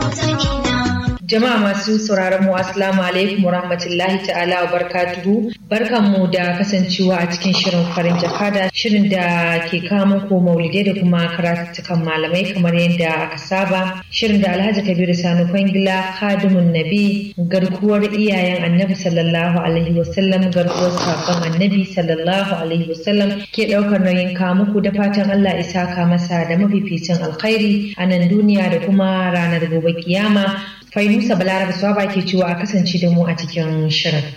Jama'a masu sauraron mu assalamu alaikum wa rahmatullahi ta'ala wa barakatuhu. Barkanmu da kasancewa a cikin shirin farin jakada shirin da ke kawo muku maulidai da kuma karatukan malamai kamar yadda aka saba. Shirin da Alhaji Kabiru Sani Kwangila Khadimun Nabi garkuwar iyayen Annabi sallallahu alaihi wasallam garkuwar sakon Annabi sallallahu alaihi wasallam ke daukar nauyin kawo muku da fatan Allah isa ka masa da mafificin alkhairi a nan duniya da kuma ranar gobe kiyama Fainusa Balaraba Swaba ke cewa a kasance da mu a cikin shirin.